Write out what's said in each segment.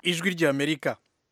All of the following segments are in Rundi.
ijwi ry'amerika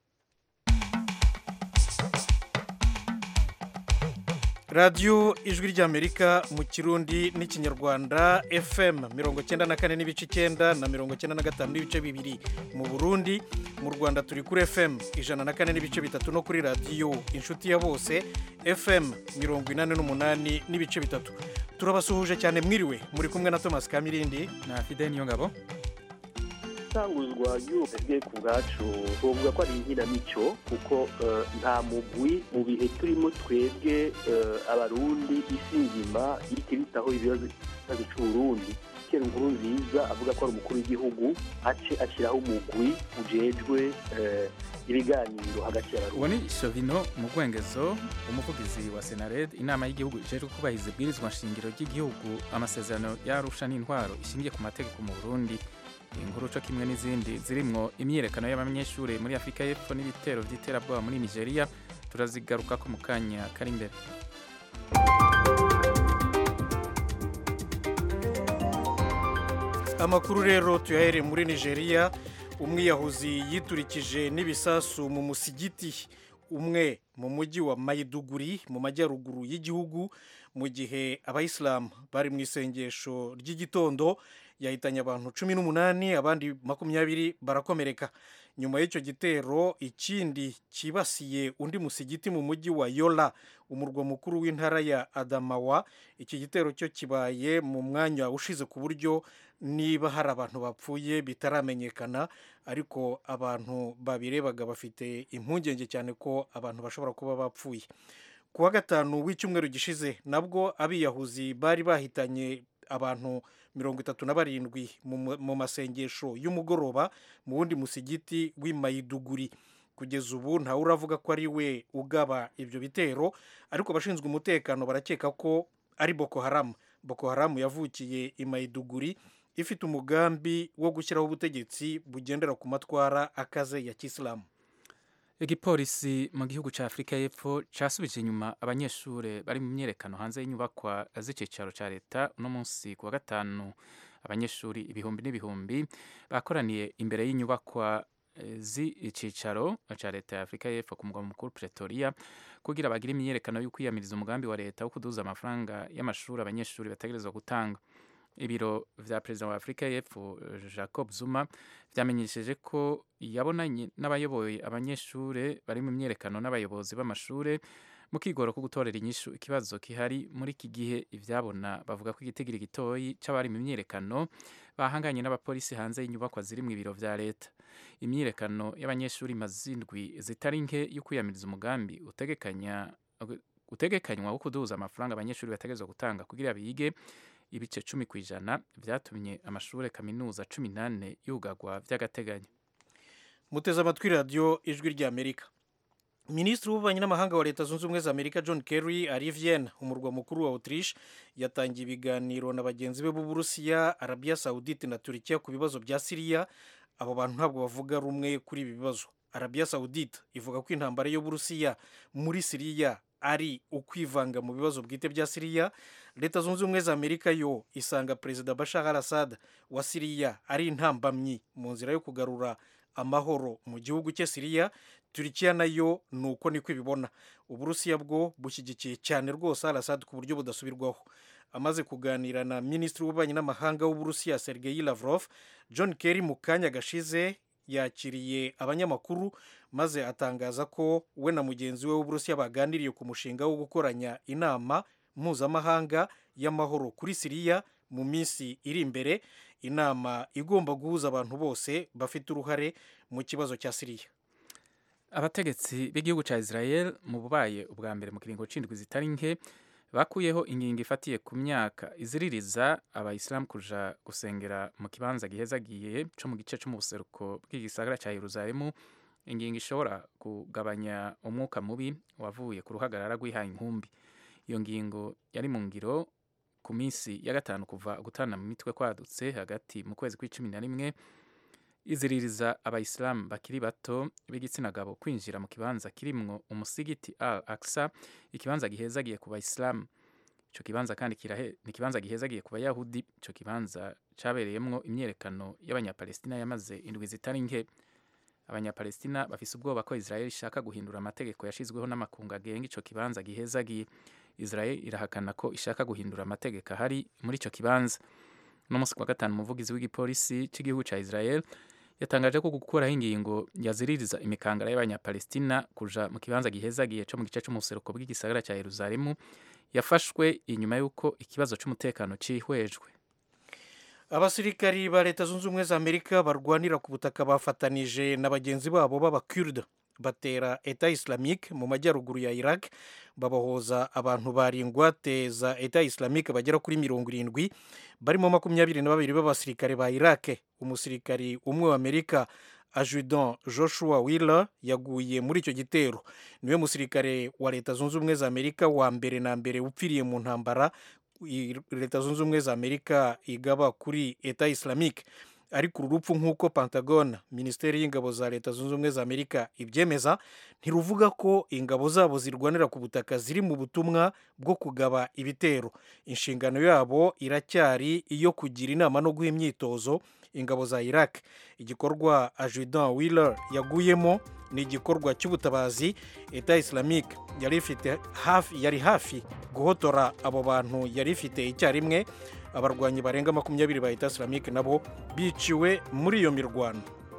radiyo ijwi ry'amerika mu kirundi n'ikinyarwanda fm mirongo cyenda na kane n'ibice icyenda na mirongo cyenda na gatanu n'ibice bibiri mu burundi mu rwanda turi kuri fm ijana na kane n'ibice bitatu no kuri radiyo inshuti ya bose fm mirongo inani n'umunani n'ibice bitatu turabasuhuje cyane mwiriwe muri kumwe na thomas kamirindi na fide niyo ngabo itanguzwa ry'ubwe ku bwacu tuvuga ko ari inkinamico kuko nta mugwi mu bihe turimo twebwe abarundi isi nzima ihita ibitaho ibibazo cy'uburundi kera inkuru nziza avuga ko ari umukuru w'igihugu ace ashyiraho umugwi ujejwe ibiganiro hagati y'abarundi uwo ni shovino mu rwengezo umuvugizi wa senared inama y'igihugu ijejwe kubahiriza ibwirizwa nshingiro ry'igihugu amasezerano yarusha n'intwaro ishingiye ku mategeko mu burundi inkuru co kimwe n'izindi zirimwo imyiyerekano y'abanyeshuri muri afurika y'epfo n'ibitero vy'iterabwoba muri nigeria turazigarukako mu kanya kari imbere amakuru rero tuyahere muri nigeria umwiyahuzi yiturikije n'ibisasu mu musigiti umwe mu mujyi wa mayiduguri mu majyaruguru y'igihugu mu gihe abayisilamu bari mu isengesho ry'igitondo yahitanye abantu cumi n'umunani abandi makumyabiri barakomereka nyuma y'icyo gitero ikindi cyibasiye undi musigiti mu mujyi wa yola umurwa mukuru w'intara ya adamawa iki gitero cyo kibaye mu mwanya ushize ku buryo niba hari abantu bapfuye bitaramenyekana ariko abantu babirebaga bafite impungenge cyane ko abantu bashobora kuba bapfuye ku wa gatanu w'icyumweru gishize nabwo abiyahuzi bari bahitanye abantu mirongo itatu na barindwi mu masengesho y'umugoroba mu wundi musigiti w'imayiduguri kugeza ubu ntawe uravuga ko ari we ugaba ibyo bitero ariko abashinzwe umutekano barakeka ko ari boko haramu boko haramu yavukiye imayiduguri ifite umugambi wo gushyiraho ubutegetsi bugendera ku matwara akaze ya kisilamu igipolisi mu gihugu cya afurika y'epfo cyasubije inyuma abanyeshuri bari mu myerekano hanze y'inyubakwa z'icyicaro cya leta uno munsi ku wa gatanu abanyeshuri ibihumbi n'ibihumbi bakoraniye imbere y'inyubakwa z'icyicaro cya leta ya afurika y'epfo ku mugwa mukuru pretoria kugira bagire imyiyerekano yo kwiyamiriza umugambi wa leta wo kuduza amafaranga y'amashuri abanyeshuri bategerezwa gutanga ibiro vya perezida wa afurika y'epfo jacob zuma vyamenyesheje ko yabonanye n'abayoboye abanyeshure bari mu myerekano n'abayobozi b'amashure mu kigoro ko gutorera inyishu ikibazo kihari muri iki gihe ivyabona bavuga ko igitigiri gitoyi c'abari mu myerekano bahanganye n'abapolisi hanze y'inyubakwa ziri mu ibiro vya leta imyiyerekano y'abanyeshuri mazindwi zitari nke yo kwiyamiriza umugambi utegekanya utegekanywa wo kuduza amafaranga abanyeshuri bategerezwa gutanga kugira bige ibice cumi ku ijana byatumye amashuri kaminuza cumi n'ane yugagwa by'agateganyo muteze amatwi radiyo ijwi ry'amerika minisitiri w'ububanyi n'amahanga wa leta zunze ubumwe za amerika john kerry ari vienne umurwa mukuru wa autriche yatangiye ibiganiro na bagenzi be b'uburusiya arabiya saudite na turikiya ku bibazo bya siriya abo bantu ntabwo bavuga rumwe kuri ibi bibazo arabiya saudite ivuga ko intambara y'uburusiya muri siriya ari ukwivanga mu bibazo bwite bya siriya leta zunze ubumwe za amerika yo isanga perezida bashar al assad wa siriya ari intambamyi mu nzira yo kugarura amahoro mu gihugu cye siriya turikiya nayo ni uko niko ibibona uburusiya bwo bushyigikiye cyane rwose al assad ku buryo budasubirwaho amaze kuganira na minisitiri w'ububanyi n'amahanga w'uburusiya sergei lavrov john kerry mu kanya gashize yakiriye abanyamakuru maze atangaza ko we na mugenzi we w'uburusiya baganiriye ku mushinga wo gukoranya inama mpuzamahanga y'amahoro kuri siriya mu minsi iri imbere inama igomba guhuza abantu bose bafite uruhare mu kibazo cya siriya abategetsi b'igihugu cya israel mu bubaye ubwa mbere mu kiringo c'indwi zitari nke bakuyeho ingingo ifatiye ku myaka iziririza abayisilamu kuja gusengera mu kibanza gihezagiye co mu gice co mu buseruko bw'igisagara ca yeruzalemu ingingo ishobora kugabanya umwuka mubi wavuye ku ruhagarara rw'ihaye inkumbi iyo ngingo yari mu ngiro ku minsi ya gatanu kuva gutana mu mitwe kwadutse hagati mu kwezi kw'icumi na rimwe iziririza abayisilamu bakiri bato b'igitsina gabo kwinjira mu kibanza kirimwo umusigiti al aksa ikibanza gihezagiye ku bayisilamu ico kibanza kandi kirahe ni ikibanza gihezagiye ku bayahudi ico kibanza cabereyemwo imyerekano y'abanyapalestina yamaze indwi zitari nke abanyapalestina bafise ubwoba ko israel ishaka guhindura amategeko yashizweho n'amakungu agenga ico kibanza gihezagiye israel irahakana ko ishaka guhindura amategeko ahari muri ico kibanza no musi kwa gatanu umuvugizi w'igipolisi c'igihugu ca israel yatangaje ko gukuraho ingingo yaziririza imikangara y'abanyapalestina kuja mu kibanza gihezagiye co mu gice c'umuseruko bw'igisagara ca yeruzalemu yafashwe inyuma y'uko ikibazo c'umutekano cihwejwe abasirikari ba leta zunze ubumwe za amerika barwanira ku butaka bafatanije na bagenzi babo b'abakurde batera eta islamique mu majyaruguru ya iraq babahoza abantu bari ingwate za eta islamique bagera kuri mirongo irindwi barimo makumyabiri na babiri b'abasirikare ba iraq umusirikari umwe wa amerika ajudan joshua wheeler yaguye muri icyo gitero niwe musirikare wa leta zunze ubumwe za amerika wa mbere na mbere upfiriye mu ntambara leta zunze ubumwe za amerika igaba kuri eta islamique ariko uru rupfu nk'uko pentagon minisiteri y'ingabo za leta zunze ubumwe za amerika ibyemeza ntiruvuga ko ingabo zabo zirwanira ku butaka ziri mu butumwa bwo kugaba ibitero inshingano yabo iracyari iyo kugira inama no guha imyitozo ingabo za iraq igikorwa ajudan wheeler yaguyemo ni igikorwa cy'ubutabazi eta islamique yari ifite hafi yari hafi guhotora abo bantu yari ifite icyarimwe abarwanyi barenga makumyabiri ba eta islamique nabo biciwe muri iyo mirwano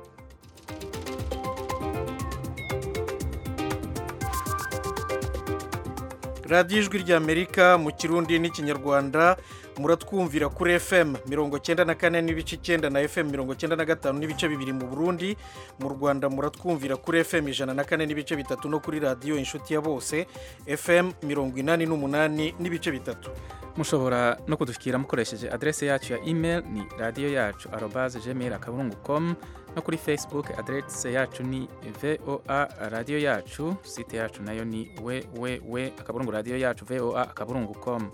radiyo ijwi ry'amerika mu kirundi n'ikinyarwanda muratwumvira kuri fm mirongo cyenda na kane n'ibice icyenda na fm mirongo cyenda na gatanu n'ibice bibiri mu burundi mu rwanda muratwumvira kuri fm ijana na kane n'ibice bitatu no kuri radiyo inshuti ya bose fm mirongo inani n'umunani n'ibice bitatu mushobora no kudushyikira mukoresheje adrese yacu ya email ni radiyo yacu arobaze gmail akaburungu com no kuri facebook adrese yacu ni voa radiyo yacu site yacu nayo ni www akaburungu radiyo yacu voa akaburungu com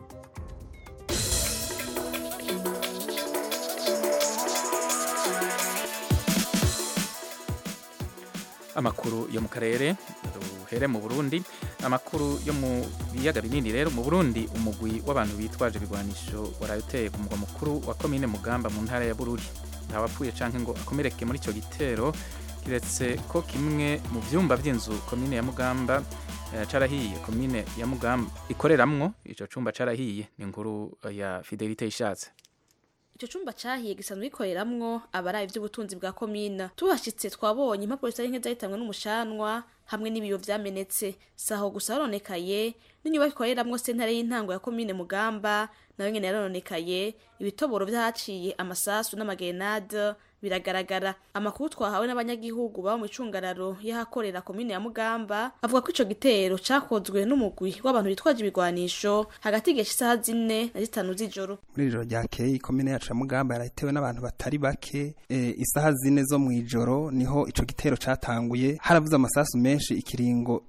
amakuru yo mu karere duhere mu burundi amakuru yo mu biyaga binini rero mu burundi umugwi w'abantu bitwaje ibigwanisho waraye uteye ku mugwa mukuru wa komine mugamba mu ntara ya bururi ntawapfuye canke ngo akomereke muri ico gitero kiretse ko kimwe mu vyumba vy'inzu komine ya mugamba eh, carahiye komine ya mugamba ikoreramwo ico cumba carahiye ni inkuru ya fidelite ishatse icyo cyumba cyahiye gisanzwe gikoreramwo abaraye iby'ubutunzi bwa komina tuhashyitse twabonye impapuro zitari nke zahitanwe n'umushanwa hamwe n'ibiyo vyamenetse saho gusa haronekaye n'inyubako ikoreramwo sentare y'intango ya komine mugamba nayo nyene yarononekaye ibitoboro vyahaciye amasasu n'amagenade biragaragara amakuru twahawe n'abanyagihugu baba mu icungararo y'ahakorera komine ya mugamba avuga ko ico gitero cakozwe n'umugwi w'abantu bitwaje ibigwanisho hagati y'igihe isaha zine na zitanu z'ijoro muri ijoro ryakeye ikomine yacu ya mugamba yarahitewe n'abantu batari bake e, isaha zine zo mu ijoro niho ico gitero catanguye haravuze amasasu menshi ikiringo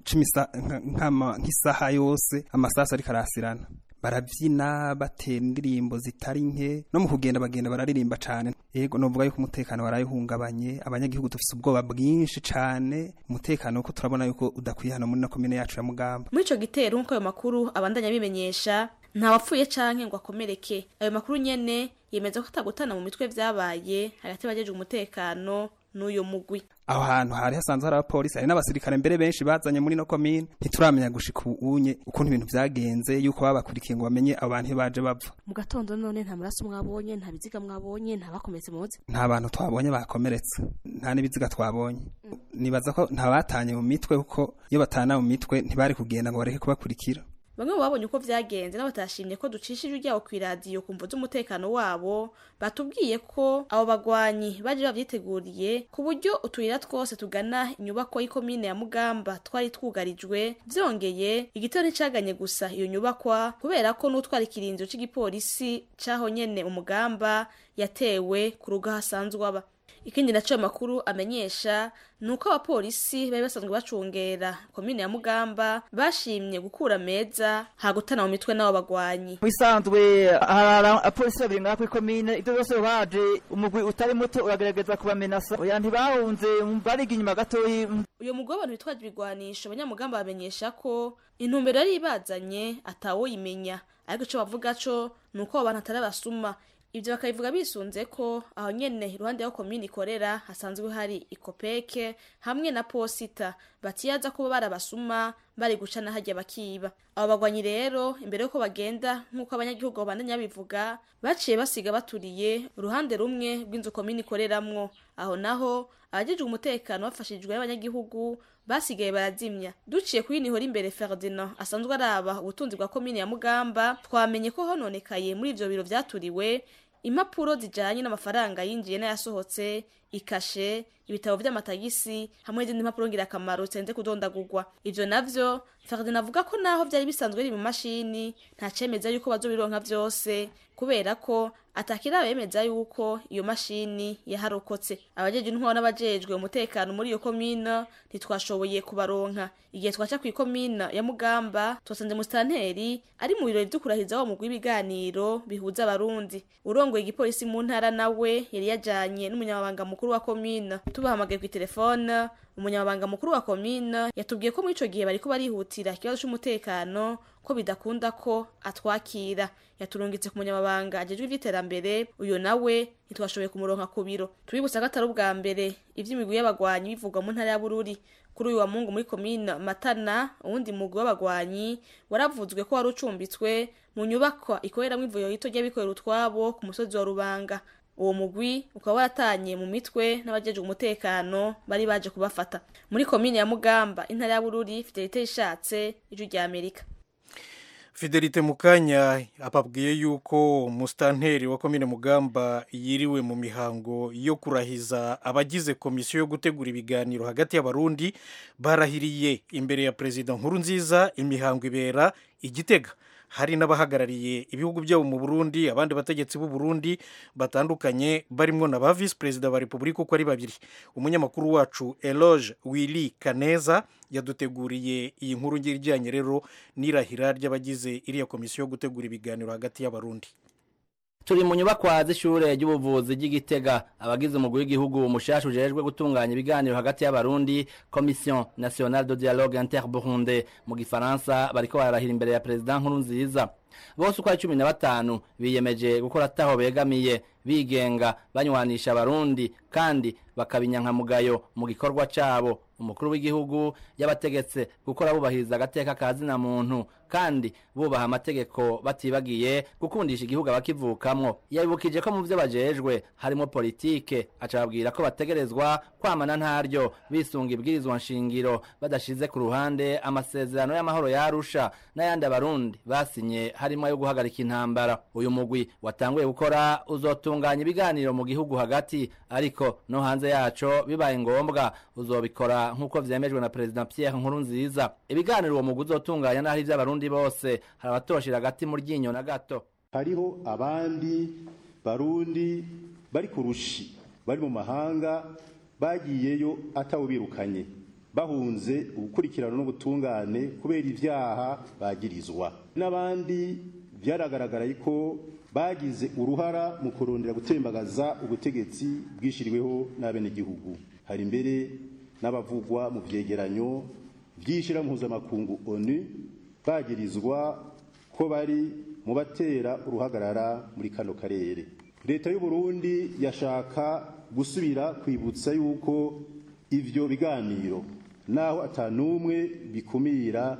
nk'isaha yose amasasu ariko arasirana barabyina batera indirimbo zitari nke no mu kugenda bagenda bararirimba cyane yego novuga yuko umutekano warayihungabanye abanyagihugu dufite ubwoba bwinshi cyane umutekano ko turabona yuko udakwiye hano muri na komine yacu ya mugamba muri ico gitero nk'uko ayo makuru abandanya bimenyesha nta wapfuye canke ngo akomereke ayo makuru nyene yemeza ko atagutana mu mitwe vyabaye hagati y'abajejwe umutekano n'uyo mugwi aho hantu hari hasanzwe hari abapolisi hari n'abasirikare mbere benshi bazanye muri no komine ntituramenya gushika ubunye ukuntu ibintu vyagenze yuko babakurikiye ngo bamenye abo bantu baje bava mu gatondo none nta maraso mwabonye nta biziga mwabonye nta bakometse muzi nta bantu twabonye bakomeretse nta n'ibiziga twabonye nibaza ko nta batanye mu mitwe kuko iyo batana mu mitwe ntibari kugenda ngo bareke kubakurikira bamwe mu babonye uko vyagenze n'abatashimye ko ducisha ijwi ryabo kw'iradiyo ku mvo z'umutekano wabo batubwiye ko abo bagwanyi baje bavyiteguriye ku buryo utuyira twose tugana inyubako y'ikomine ya mugamba twari twugarijwe vyongeye igitero nticaganye gusa iyo nyubakwa kubera ko n'utwara ikirinzo c'igipolisi caho nyene umugamba yatewe ku rugo hasanzwe aba ikindi naco makuru amenyesha nuko abapolisi bari basanzwe bacungera komine ya mugamba bashimye gukura meza hagutana mu mitwe n'abo bagwanyi bisanzwe harara apolisi babiri ngaho kuri komine ivyo byose baje umugwi utari muto uragerageza kubamenasa oya ntibahunze bariga inyuma gatoyi uyo mugwi w'abantu bitwaje ibigwanisho abanyamugamba bamenyesha ko intumbero yari ibazanye atawoyimenya ariko ico bavuga co nuko abo bantu atari abasuma ivyo bakabivuga bisunze ko aho nyene iruhande y'aho komine ikorera hasanzwe hari ikopeke hamwe na posita batiyaza kuba barabasuma bari gucana hajya bakiba abo bagwanyi rero imbere yuko bagenda nk'uko abanyagihugu babandanya bivuga baciye basiga baturiye uruhande rumwe rw'inzu komine ikoreramwo aho naho abajejwe umutekano bafashijwe n'abanyagihugu basigaye barazimya duciye kuri nihora imbere Ferdinand asanzwe araba ubutunzi bwa komine ya Mugamba twamenye ko hononekaye muri ivyo biro vyaturiwe impapuro zijanye n'amafaranga yinjiye n'ayasohotse ikashe ibitabo vy'amatagisi hamwe n'izindi mpapuro ngirakamaro zenze kudondagurwa ivyo navyo Ferdinand avuga ko naho vyari bisanzwe biri mu mashini nta cemeza yuko bazobironka vyose kubera ko atakira bemeza yuko iyo mashini yaharokotse abajeje intwaro n'abajejwe umutekano muri iyo komine ntitwashoboye kubaronka igihe twaca ku ikomine ya Mugamba twasanze musitanteri ari mu birori vyo kurahiza wa mugwi w'ibiganiro bihuza abarundi urongoye igipolisi mu ntara nawe yari yajanye n'umunyamabanga mukuru wa komine tubahamagaye ku telefone umunyamabanga mukuru wa komine yatubwiye ko muri ico gihe bariko barihutira ikibazo c'umutekano ko bidakunda ko atwakira yaturungitse ku munyamabanga ajejwe ivy'iterambere uyo nawe ntitwashoboye kumuronka ku biro tubibutsa ko atari ubwa mbere ivy'imigwi y'abagwanyi bivugwa mu ntara ya bururi kuri uyu wa mungu muri komine matana uwundi mugwi w'abagwanyi waravuzwe ko wari ucumbitswe mu nyubakwa ikoreramwo ivuriro rito ry'abikorera utwabo ku musozi wa rubanga uwo mugwi ukaba waratanye mu mitwe n'abajejwe umutekano bari baje kubafata muri komine ya mugamba intara ya bururi fidelite ishatse ijwi rya amerika fidelite mukanya ababwiye yuko musitanteri wa komine mugamba yiriwe mu mihango yo kurahiza abagize komisiyo yo gutegura ibiganiro hagati y'abarundi barahiriye imbere ya perezida nkuru nziza imihango ibera igitega hari n'abahagarariye ibihugu byabo mu Burundi abandi bategetsi b'u Burundi batandukanye barimo na ba vice perezida ba repubulika uko ari babiri umunyamakuru wacu Eloge Willy Kaneza yaduteguriye iyi nkuru ijyanye rero n'irahira ry'abagize iriya komisiyo yo gutegura ibiganiro hagati y'abarundi turi mu nyubakwa z'ishure ry'ubuvuzi ry'igitega abagize umugwi w'igihugu mushasha ujejwe gutunganya ibiganiro hagati y'abarundi commission nationale de dialogue interburunde mu gifaransa bariko bararahira imbere ya perezida nkuru nziza bose uko ari cumi na batanu biyemeje gukora ataho begamiye bigenga banywanisha abarundi kandi bakabinyankamugayo mu gikorwa cabo umukuru w'igihugu yabategetse gukora bubahiriza agateka ka zina muntu kandi bubaha amategeko batibagiye gukundisha igihugu abakivukamwo yabibukije ko mu vyo bajejwe harimo politike acababwira ko bategerezwa kwamana ntaryo bisunga ibwirizwa nshingiro badashize ku ruhande amasezerano y'amahoro yarusha n'ayandi abarundi basinye harimo ayo guhagarika intambara uyu mugwi watanguye gukora uzotunganya ibiganiro mu gihugu hagati ariko no hanze yaco bibaye ngombwa uzobikora nk'uko vyemejwe na perezida Pierre Nkurunziza ibiganiro uwo mugwi uzotunganya n'ahari ivy'abarundi bose hari abatoshira hagati mu ryinyo na gato hariho abandi barundi bari ku rushi bari mu mahanga bagiyeyo atawubirukanye bahunze ubukurikirano n'ubutungane kubera ivyaha bagirizwa n'abandi byaragaragara ko bagize uruhara mu kurondera gutembagaza ubutegetsi bwishiriweho n'abenegihugu hari mbere n'abavugwa mu vyegeranyo vy'ishira mpuzamakungu onu bagirizwa ko bari mu batera uruhagarara muri kano karere leta y'u Burundi yashaka gusubira kwibutsa yuko ivyo biganiro naho atanumwe bikumira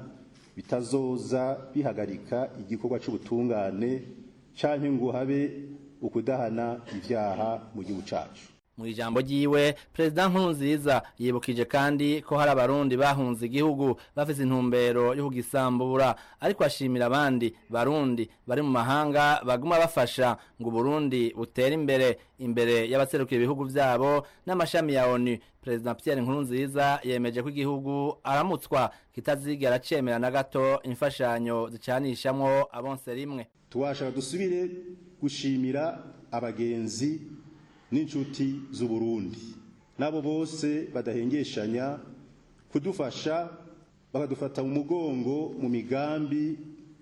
bitazoza bihagarika igikorwa c'ubutungane canke ngo habe ukudahana ivyaha mu gihugu cacu mu ijambo ryiwe perezida nkurunziza yibukije kandi ko hari abarundi bahunze igihugu bafise intumbero yo kugisambura ariko ashimira abandi barundi bari mu mahanga baguma bafasha ngo uburundi butere imbere imbere y'abaserukira ibihugu vyabo n'amashami ya onu perezida pierre nkurunziza yemeje ko igihugu aramutswa kitazigera cemera na gato imfashanyo zicanishamwo abonse rimwe tuwashaka dusubire gushimira abagenzi n'inshuti z'uburundi n'abo bose badahengeshanya kudufasha bakadufata mu mugongo mu migambi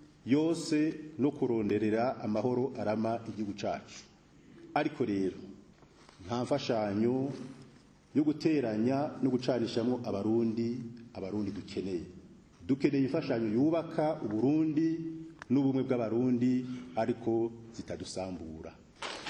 yose no kuronderera amahoro arama igihugu cacu ariko rero nta mfashanyo yo guteranya no gucanishamwo abarundi abarundi dukeneye dukeneye imfashanyo yubaka uburundi n'ubumwe bw'abarundi ariko zitadusambura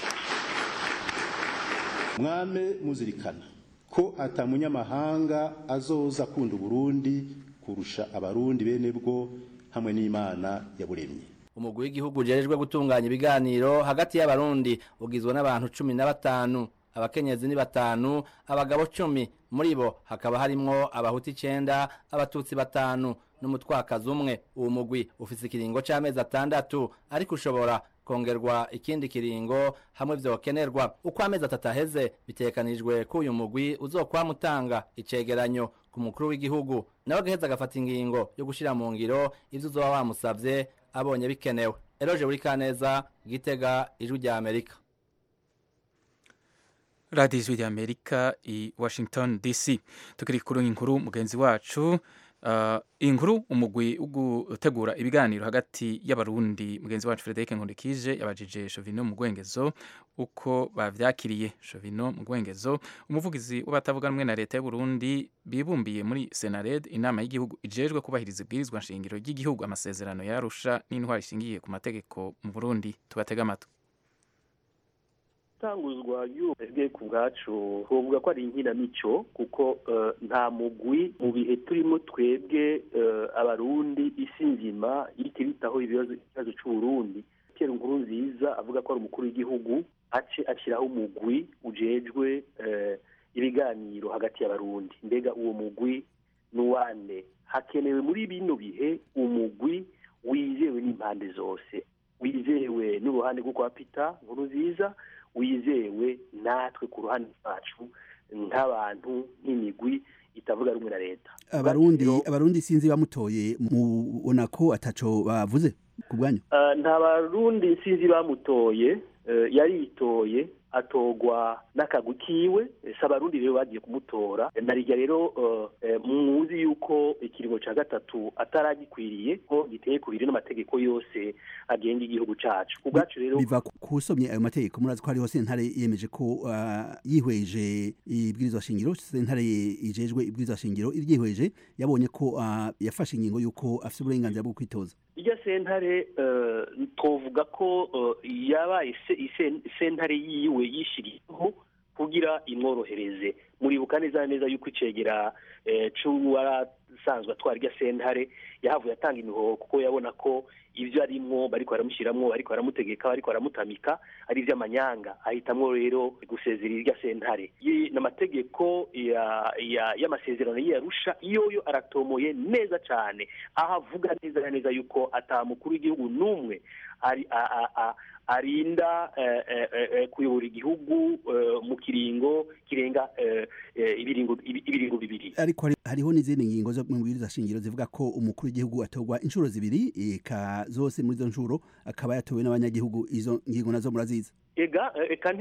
mwame muzirikana ko ata munyamahanga azoza akunda uburundi kurusha abarundi bene bwo hamwe n'imana yaburemye umugwi w'igihugu ujejwe gutunganya ibiganiro hagati y'abarundi ugizwe n'abantu cumi na batanu abakenyezi ni batanu abagabo cumi muri bo hakaba harimwo abahuti icenda abatutsi batanu n'umutwakazi umwe uwo mugwi ufise ikiringo c'amezi atandatu ariko ushobora kongerwa ikindi kiringo hamwe vyokenerwa uko amezi atatu aheze bitegekanijwe ko uyu mugwi uzokwama utanga icegeranyo ku mukuru w'igihugu nawe agaheza agafata ingingo yo gushira mu ngiro ivyo uzoba wamusavye abonye bikenewe eroje buri kaneza gitega ijwi rya amerika radiyo ijwi rya amerika i washington dc tukiri kuri inkuru mugenzi wacu uh, inkuru umugwi wo gutegura ibiganiro hagati y'abarundi mugenzi wacu frederic nkundikije yabajije shovino mu rwengezo uko bavyakiriye shovino mu rwengezo umuvugizi w'abatavuga rumwe na leta y'uburundi bibumbiye muri senared inama y'igihugu ijejwe kubahiriza ibwirizwa nshingiro ry'igihugu amasezerano yarusha n'intwari ishingiye ku mategeko mu burundi tubatega amatwi itanguzwa y'ubwenge ku bwacu twavuga ko ari inkinamico kuko nta mugwi mu bihe turimo twebwe abarundi isi nzima ihita ibitaho ibibazo cy'uburundi kera inkuru nziza avuga ko ari umukuru w'igihugu ace ashyiraho umugwi ujejwe ibiganiro hagati y'abarundi mbega uwo mugwi ni uwane hakenewe muri bino bihe umugwi wizewe n'impande zose wizewe n'uruhande rwo kwa pita nkuru nziza wizewe natwe ku ruhande rwacu nk'abantu nk'imigwi itavuga rumwe na leta abarundi abarundi sinzi bamutoye mubona ko ataco bavuze ku bwanyu nta barundi sinzi bamutoye yaritoye atogwa n'akagwi kiwe si abarundi rero bagiye kumutora narijya rero muzi yuko ikiringo cya gatatu ataragikwiriye ko giteye ku biri n'amategeko yose agenga igihugu cyacu ku bwacu rero biva ku usomye ayo mategeko murazi ko hariho sentare yemeje ko yihweje ibwirizwa shingiro sentare ijejwe ibwirizwa shingiro iryihweje yabonye ko yafashe ingingo y'uko afite uburenganzira bwo kwitoza iryo sentare twavuga ko yabaye sentare yiwe yishyiriyeho kugira imworohereze muribuka neza neza yuko icegera cy'uwarasanzwe atwara irya sentare yahavuye atanga imihoho kuko yabona ko ibyo arimwo bariko baramushyiramo bariko baramutegeka bariko baramutamika ari iby'amanyanga ahitamwo rero gusezera irya sentare n'amategeko y'amasezerano y'iyarusha yoyo aratomoye neza cyane aho avuga neza neza yuko atamukuru w'igihugu n'umwe ari arinda kuyobora igihugu mu kiringo kirenga ibiringo bibiri ariko hariho n'izindi ngingo zo mu bibiri shingiro zivuga ko umukuru w'igihugu atorwa inshuro zibiri eka zose muri izo nshuro akaba yatowe n'abanyagihugu izo ngingo nazo muraziza ega eka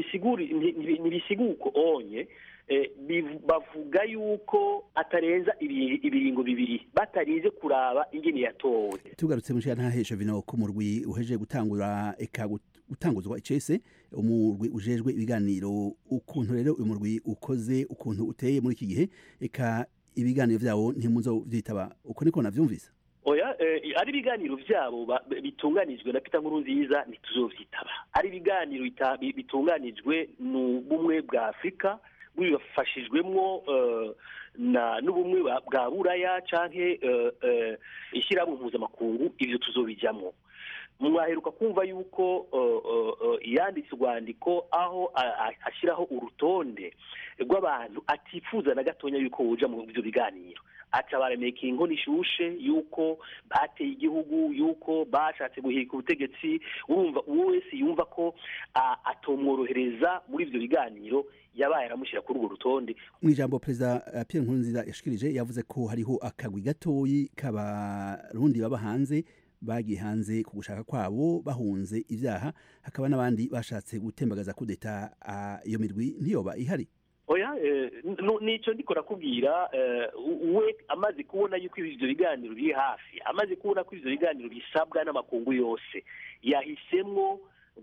ntibisiguko onye bavuga yuko atarenza ibiringo bibiri batarinze kuraba ingene yatowe tugarutse mu ntahesha vino ko murwi uhejeje gutangura eka gutanguzwa icese umurwi ujejwe ibiganiro ukuntu rero uyu murwi ukoze ukuntu uteye muri iki gihe eka ibiganiro vyawo ntimuzo vyitaba uko niko navyumvise oya ari ibiganiro byabo bitunganijwe na Peter Nkurunziza ntituzovyitaba ari ibiganiro bitunganijwe n'ubumwe bwa Afurika bifashijwemwo n'ubumwe bwa buraya canke ishyirahamwe mpuzamakungu ivyo tuzobijamwo mwaheruka kumva yuko yanditse urwandiko aho ashyiraho urutonde rw'abantu atifuza na gatonya yuko wuja mu byo biganiro aca baremeka inkono ishushe yuko bateye igihugu yuko bashatse guhirika ubutegetsi urumva uwo wese yumva ko atomworohereza muri ibyo biganiro yabaye aramushyira kuri urwo rutonde mu ijambo perezida Pierre Nkurunziza yashikirije yavuze ko hariho akagwi gatoyi k'abarundi baba hanze bagiye hanze ku gushaka kwabo bahunze ibyaha hakaba n'abandi bashatse gutembagaza kudeta iyo mirwi ntiyoba ihari oya nicyo ndiko nakubwira we amaze kubona yuko ibyo biganiro biri hafi amaze kubona ko ibyo biganiro bisabwa n'amakungu yose yahisemwo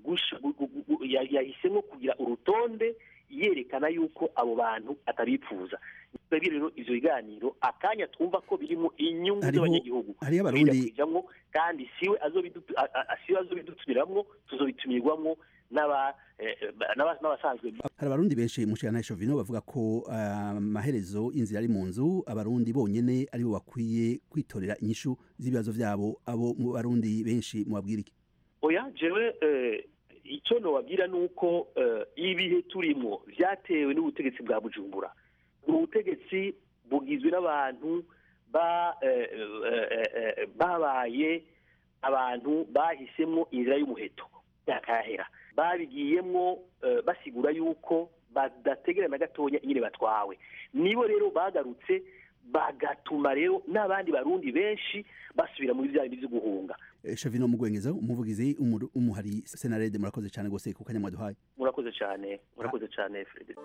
yahisemwo kugira urutonde yerekana yuko abo bantu atabipfuza twebwe rero ivyo biganiro akanya twumva ko birimo inyungu z'abanyagihugu hariyo abarundi kandi siwe azobidutumiramwo tuzobitumirwamwo n'aba- eh, eh, n'aba- n'abasanzwe hari abarundi benshi mu nshingano Shovino bavuga ko ah, amaherezo y'inzira ari mu nzu abarundi bonyene aribo bakwiye kwitorera inyishu z'ibibazo vyabo abo mu barundi benshi mubabwira iki oya jewe eh, icyo nobabwira ni uko eh, ibihe turimo vyatewe n'ubutegetsi bwa bujumbura ni ubutegetsi bugizwe n'abantu ba eh, eh, eh, babaye abantu bahisemo inzira y'umuheto yakahera babigiyemwo eh, basigura yuko badategera na gatonya ingene batwawe nibo rero bagarutse bagatuma rero n'abandi barundi benshi basubira muri bya bindi vyo guhunga Eh, Shovino Mugwengeza umuvugizi umuru- umuhari Senarede murakoze cyane gose ku kanya mwaduhaye murakoze cyane murakoze cyane Frederick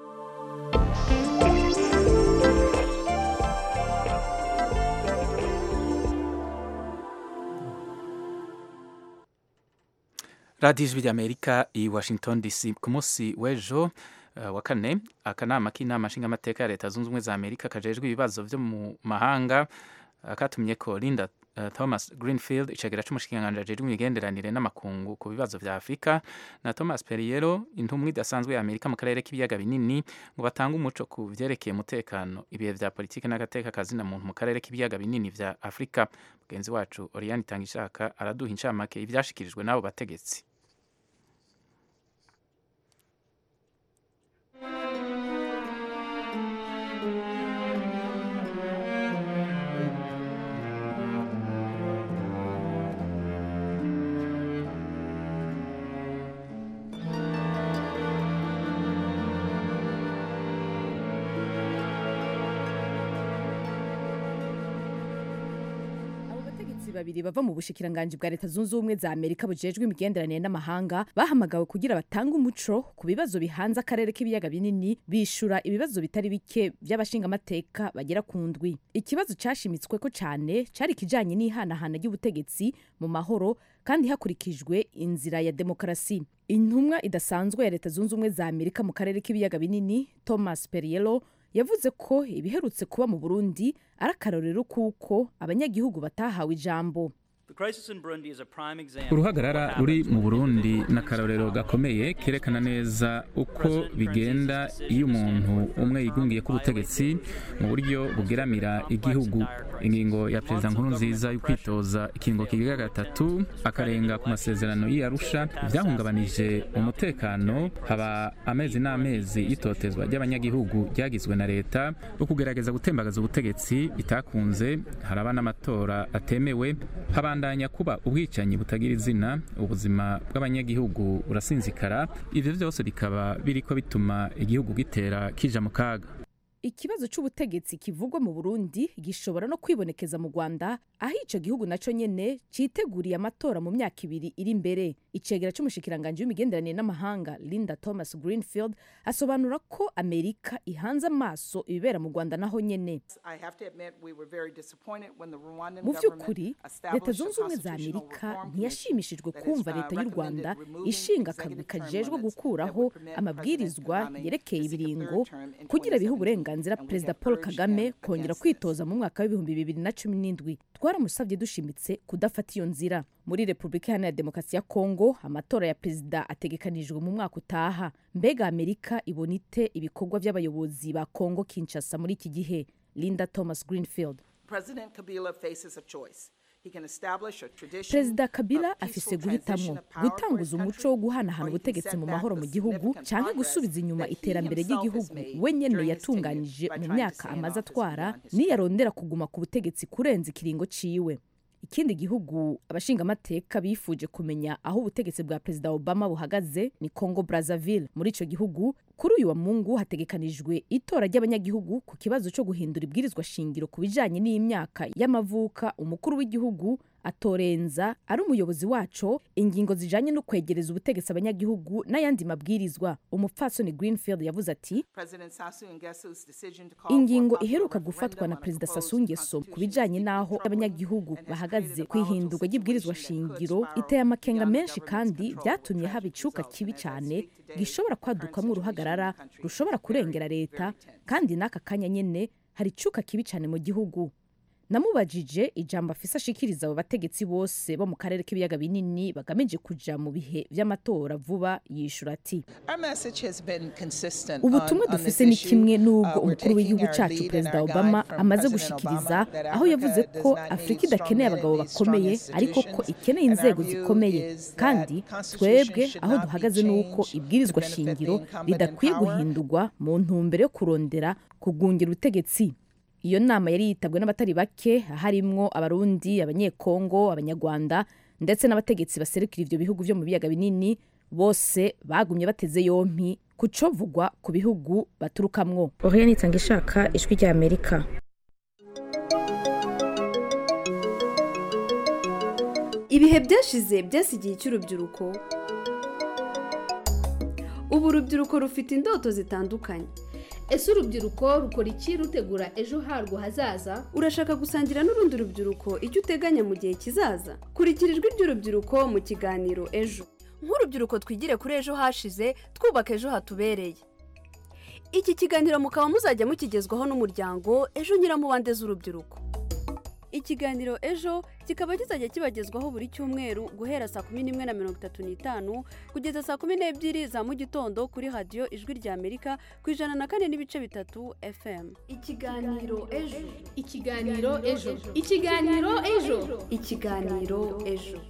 radiyo ijwi ry'amerika i washington dc ku munsi w'ejo eh, wa kane akanama k'inama nshingamateka ya leta zunze ubumwe za amerika kajejwe ibibazo vyo mu mahanga eh, katumye ko linda eh, thomas greenfield icegera c'umushikiranganji ajejwe imigenderanire n'amakungu ku bibazo vya afurika na thomas periero intumwa idasanzwe ya amerika mu karere k'ibiyaga binini ngo batange umuco ku vyerekeye umutekano ibihe vya politiki n'agateka kazina muntu mu karere k'ibiyaga binini vya afurika mugenzi wacu oriane itangishaka araduha incamake ivyashikirijwe n'abo bategetsi abo bategetsi babiri bava mu bushikiranganji bwa leta zunze ubumwe za amerika bujejwe imigenderanire n'amahanga bahamagawe kugira batange umuco ku bibazo bihanze akarere k'ibiyaga binini bishura ibibazo bitari bike by'abashingamateka bagera ku ndwi ikibazo cyashimitswe ko cyane cyari ikijanye n'ihanahana ry'ubutegetsi mu mahoro kandi hakurikijwe inzira ya demokarasi intumwa idasanzwe ya leta zunze ubumwe za amerika mu karere k'ibiyaga binini thomas perielo yavuze ko ibiherutse kuba mu burundi ari akarorero kuko abanyagihugu batahawe ijambo uruhagarara ruri mu burundi ni akarorero gakomeye kerekana neza uko bigenda iyo umuntu umwe yigungiye ku butegetsi mu buryo bugeramira igihugu ingingo ya perezida nkuru nziza yo kwitoza ikingo kigira gatatu akarenga ku masezerano y'iyarusha byahungabanije umutekano haba amezi n'amezi y'itotezwa ry'abanyagihugu ryagizwe na leta yo kugerageza gutembagaza ubutegetsi bitakunze haraba n'amatora atemewe habandanya kuba ubwicanyi butagira izina ubuzima bw'abanyagihugu burasinzikara ivyo vyose bikaba biriko bituma igihugu gitera kija mu kaga ikibazo cy'ubutegetsi kivugwa mu burundi gishobora no kwibonekeza mu rwanda aho icyo gihugu nacyo nyene citeguriye amatora mu myaka ibiri iri imbere icegera c'umushikiranganji w'imigenderanire n'amahanga linda thomas greenfield asobanura ko amerika ihanze amaso ibibera mu rwanda naho nyene mu by'ukuri leta zunze ubumwe za amerika ntiyashimishijwe kumva leta y'u rwanda ishinga akagwi kajejwe gukuraho amabwirizwa yerekeye ibiringo kugira bihe uburenganzira perezida paul kagame kongera kwitoza mu mwaka w'ibihumbi bibiri na cumi n'indwi twaramusabye dushimitse kudafata iyo nzira muri repubulika iharanira demokarasi ya kongo amatora ya perezida ategekanijwe mu mwaka utaha mbega amerika ibona ite ibikorwa by'abayobozi ba kongo kinshasa muri iki gihe linda thomas greenfield President Kabila faces a choice. He can establish a tradition perezida kabila of afise peaceful guhitamwo transition of power for gutanguza his umuco country, wo guhanahana or he can ubutegetsi set mu back mahoro the mu gihugu significant canke progress gusubiza inyuma that he iterambere himself has ry'igihugu made we nyene during his tenure yatunganije by mu trying to myaka stay in amaze office atwara beyond his niyarondera kuguma ku butegetsi kurenza ikiringo ciwe ikindi gihugu abashingamateka bifuje kumenya aho ubutegetsi bwa perezida obama buhagaze ni congo brazzaville muri ico gihugu kuri uyu wa mungu hategekanijwe itora ry'abanyagihugu ku kibazo cyo guhindura ibwirizwa shingiro ku bijanye n'imyaka y'amavuka umukuru w'igihugu atorenza ari umuyobozi waco ingingo zijanye no kwegereza ubutegetsi abanyagihugu n'ayandi mabwirizwa umupfasoni greenfield yavuze ati President Sassou Nguesso's decision to call for a ingingo popular iheruka referendum gufatwa na on a perezida proposed Sassou Nguesso ku bijanye n'aho abanyagihugu bahagaze ku ihindurwa ry'ibwirizwa shingiro iteye amakenga menshi kandi byatumye haba icuka kibi cyane gishobora kwadukamwo uruhagarara rushobora kurengera leta kandi n'aka kanya nyene hari icuka kibi cyane mu gihugu namubajije ijambo afise ashikiriza abo bategetsi bose bo mu karere k'ibiyaga binini bagamije kuja mu bihe vy'amatora vuba yishura ati ubutumwa dufise ni kimwe n'ubwo umukuru w'igihugu cacu perezida obama amaze gushikiriza aho yavuze ko afurika idakeneye abagabo bakomeye ariko ko ikeneye inzego zikomeye kandi twebwe aho duhagaze ni uko ibwirizwa shingiro ridakwiye guhindurwa mu ntumbero yo kurondera kugungira ubutegetsi iyo nama yari yitabwe n'abatari bake harimwo abarundi abanyekongo abanyarwanda ndetse n'abategetsi baserukira ivyo bihugu vyo mu biyaga binini bose bagumye bateze yompi kucovugwa ku bihugu baturukamwo oriane itanga ishaka ijwi rya amerika ibihe byashize byasigiye cy'urubyiruko ubu urubyiruko rufite indoto zitandukanye ese urubyiruko rukora iki rutegura ejo harwo hazaza urashaka gusangira n'urundi rubyiruko icyo uteganya mu gihe kizaza kurikira ijwi ry'urubyiruko mu kiganiro ejo nk'urubyiruko twigire kuri ejo hashize twubaka ejo hatubereye iki kiganiro mukaba muzajya mukigezwaho n'umuryango ejo nyiramubande z'urubyiruko ikiganiro ejo kikaba kizajya kibagezwaho buri cyumweru guhera saa kumi n'imwe na mirongo itatu n'itanu kugeza saa kumi n'ebyiri za mu gitondo kuri radiyo ijwi rya amerika ku ijana na kane n'ibice bitatu fm ikiganiro ejo ikiganiro ejo ikiganiro ejo ikiganiro ejo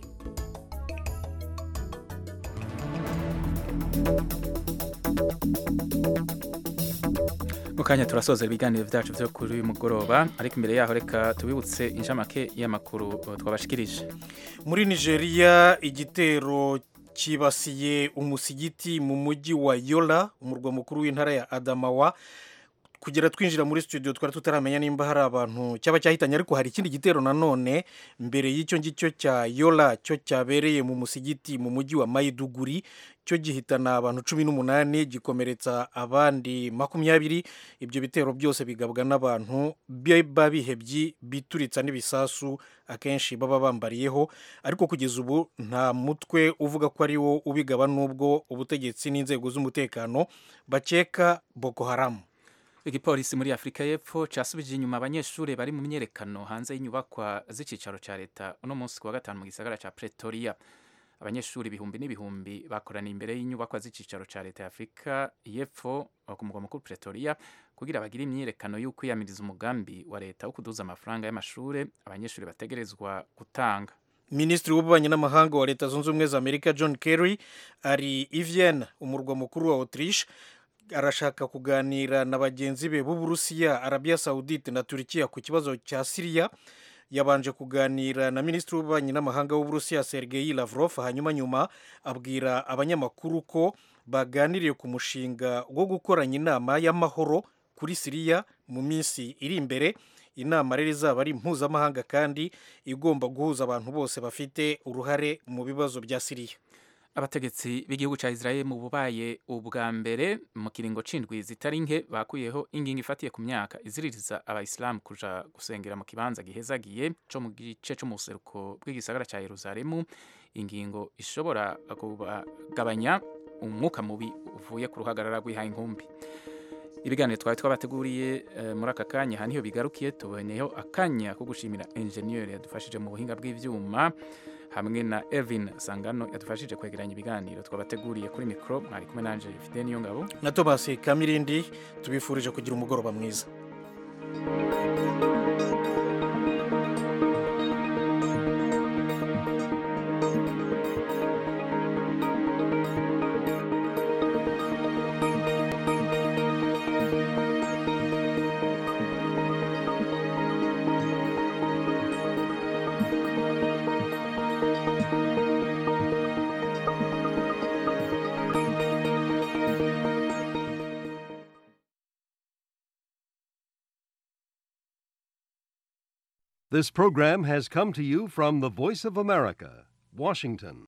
mu kanya turasoza ibiganiro byacu byo kuri uyu mugoroba ariko imbere yaho reka tubibutse inshamake y'amakuru twabashikirije muri nigeria igitero cyibasiye umusigiti mu mujyi wa yola umurwa mukuru w'intara ya adamawa kugera twinjira muri studio twari tutaramenya nimba hari abantu cyaba cyahitanye ariko hari ikindi gitero nanone mbere y'icyo ngicyo cya yola cyo cyabereye mu musigiti mu mujyi wa mayiduguri cyo gihitana abantu cumi n'umunani gikomeretsa abandi makumyabiri ibyo bitero byose bigabwa n'abantu biba bihebye bituritsa n'ibisasu akenshi baba bambariyeho ariko kugeza ubu nta mutwe uvuga ko ari wo ubigaba n'ubwo ubutegetsi n'inzego z'umutekano bakeka boko haramu igipolisi muri afurika y'epfo cyasubije inyuma abanyeshuri bari mu myerekano hanze y'inyubakwa z'icyicaro cya leta uno munsi ku wa gatanu mu gisagara cya pretoria abanyeshuri ibihumbi n'ibihumbi bakoraniye imbere y'inyubakwa z'icyicaro cya leta ya afurika y'epfo ku mugwa mukuru pretoria kugira bagire imyiyerekano yo kwiyamiriza umugambi wa leta wo kuduza amafaranga y'amashuri abanyeshuri bategerezwa gutanga minisitiri w'ububanyi n'amahanga wa leta zunze ubumwe za amerika john kerry ari i Vienna umurwa mukuru wa autriche arashaka kuganira na bagenzi be b'uburusiya arabiya sawudite na turikiya ku kibazo cya siriya yabanje kuganira na minisitiri w'ububanyi n'amahanga w'uburusiya sergei lavrov hanyuma nyuma abwira abanyamakuru ko baganiriye ku mushinga wo gukoranya inama y'amahoro kuri siriya mu minsi iri imbere inama rero izaba ari mpuzamahanga kandi igomba guhuza abantu bose bafite uruhare mu bibazo bya siriya abategetsi b'igihugu cya Israel mu bubaye ubwa mbere mu kiringo c'indwi zitari nke bakuyeho ingingo ifatiye ku myaka iziririza abayisilamu kuja gusengera mu kibanza gihezagiye co mu gice co mu buseruko bw'igisagara cya Yerusalemu ingingo ishobora kugabanya umwuka mubi uvuye ku ruhagarara rw'ihaye inkumbi ibiganiro twari twabateguriye muri aka kanya aha niho bigarukiye tuboneyeho akanya ko gushimira enjeniyeri yadufashije mu buhinga bw'ibyuma hamwe na Elvin Sangano yadufashije kwegeranya ibiganiro twabateguriye kuri mikoro mwari kumwe nanje Fidel Niyongabo na Thomas Kamirindi tubifurije kugira umugoroba mwiza This program has come to you from the Voice of America, Washington.